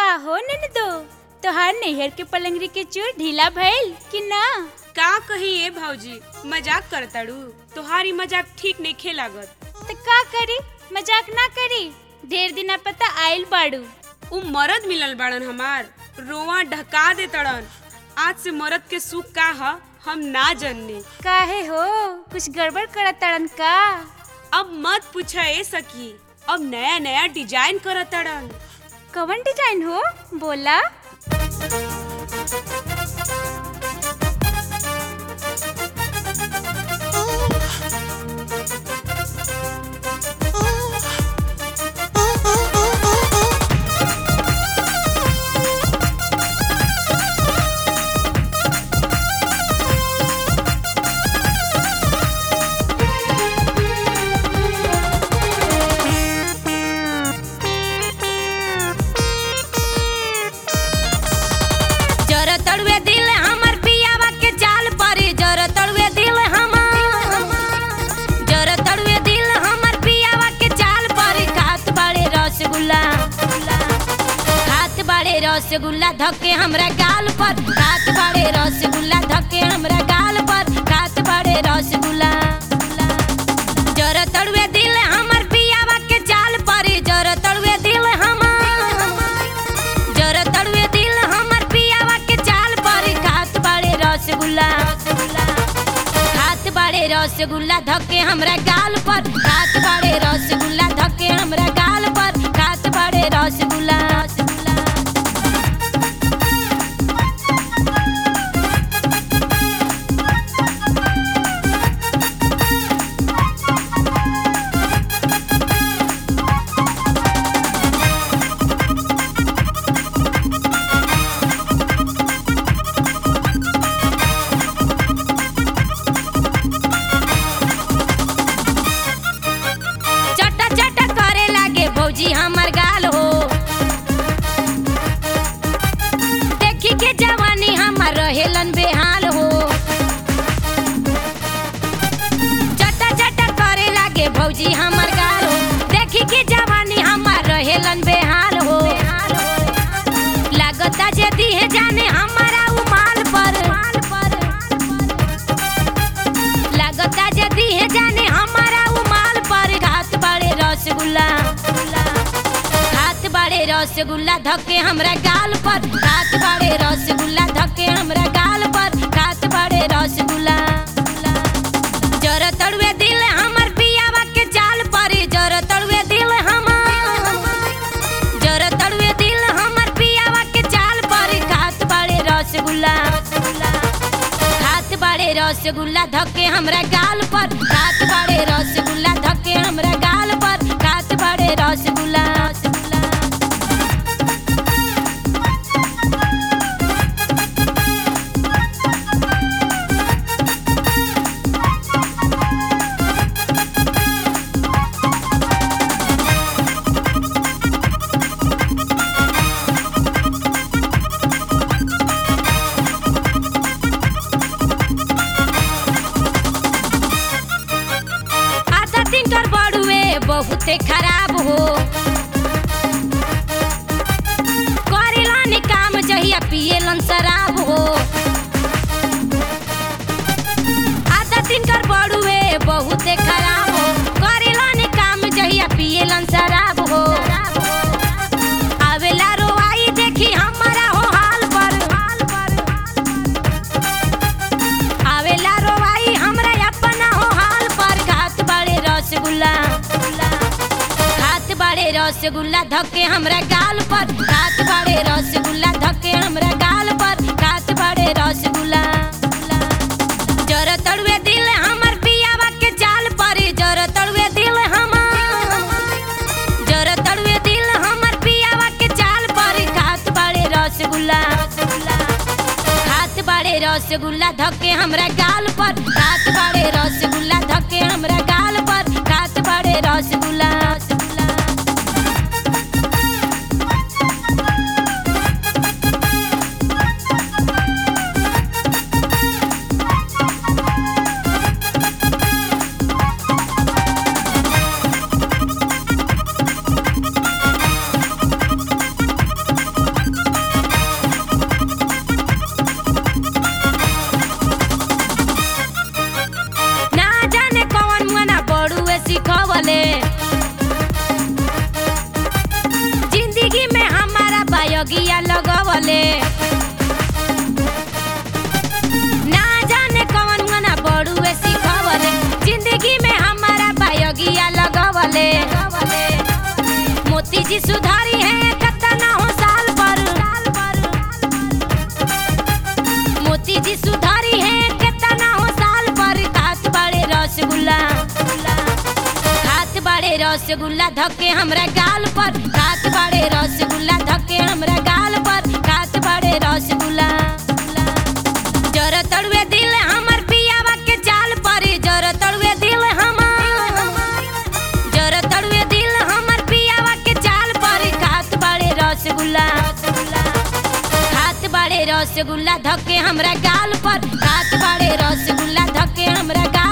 का हो ननदो तोहार नैहर के पलंगरी के चूर ढीला भइल कि ना का कही ए भौजी मजाक करताड़ू तोहारी मजाक ठीक नहीं खे लागत त का करी मजाक ना करी ढेर दिना पता आइल बाड़ू उ मरद मिलल बाड़न हमार रोवा ढका दे तड़न आज से मरद के सुख का ह हम ना जनने काहे हो कुछ गड़बड़ करत तड़न का अब मत पूछा ए सकी अब नया नया डिजाइन करत तड़न कवन डिजाइन हो बोला जर तड़ुए दिल हमर पियावा के जाल पर जर तड़ुए दिल हमर जर तड़ुए दिल हमर पियावा के जाल पर खात बाड़े रसगुल्ला खात बाड़े रसगुल्ला धके हमरा गाल पर खात बाड़े रसगुल्ला धके हमरा गाल पर खात बाड़े रसगुल्ला जर तड़ुए दिल हमर पियावा के जाल पर जर तड़ुए दिल हमर जर तड़ुए दिल हमर पियावा के चाल पर खात बाड़े रसगुल्ला खात बाड़े रसगुल्ला धके हमरा गाल पर खात बाड़े रसगुल्ला धके हमरा गाल पर खात बाड़े रसगुल्ला चटा चटा करे लागे भौजी हमर गाल हो देखी के जवानी हमर रहेलन बेहाल हो चटा चटा करे लागे भौजी हमर गाल हो देखी के जवानी हमर रहेलन बेहाल हो लागता जे दिहे जाने हमारा उ माल पर लागता जे दिहे जाने हमारा उ माल पर घात बाड़े रसगुल्ला हाथ बाड़े रसगुल्ला धके हमरा गाल पर हाथ बाड़े रसगुल्ला धके हमरा गाल पर हाथ बाड़े रसगुल्ला जर तड़ुए दिल हमर पियावा के चाल पर जर तड़ुए दिल हमर जर तड़ुए दिल हमर पियावा के चाल पर हाथ बाड़े रसगुल्ला हाथ बाड़े रसगुल्ला धके हमरा गाल पर हाथ बाड़े रसगुल्ला धके हमरा गाल पर हाथ बाड़े रसगुल्ला आधा दिन कर बड़ुए बहुते खराब हो करेलन काम जहिया पिएलन शराब हो आधा दिन कर बड़ुए बहुते खराब हो करेलन काम जहिया पिएलन शराब हो आवेला रोवाई देखी हमारा हो हाल पर हाल पर आवेला रोवाई हमरा अपना हो हाल पर घात बाड़े रसगुल्ला घात बाड़े रसगुल्ला धके हमरा गाल पर घात बाड़े रसगुल्ला धके हमरा गाल पर घात बाड़े रसगुल्ला जर तड़ुए दिल हमर पियावा के जाल पर जर तड़ुए दिल हमर जर तड़ुए दिल हमर पियावा के जाल पर घात बाड़े रसगुल्ला हाथ बाड़े रसगुल्ला धके हमरा गाल पर हाथ बाड़े रसगुल्ला धके हमरा गाल पर हाथ बाड़े रसगुल्ला जी सुधारी है कतना हो साल पर मोती जी सुधारी है कतना हो साल पर खात बड़े रसगुल्ला खात बड़े रसगुल्ला धके हमरा गाल पर खात बड़े रसगुल्ला धके हमरा गाल पर खात बड़े रसगुल्ला जर तड़ुए दिल हमर पियावा के चाल पर जर तड़ुए दिल हमर जर तड़ुए दिल हमर पियावा के चाल पर खात बड़े रसगुल्ला खात बड़े रसगुल्ला धके हमरा गाल पर खात बड़े रसगुल्ला धके हमरा गाल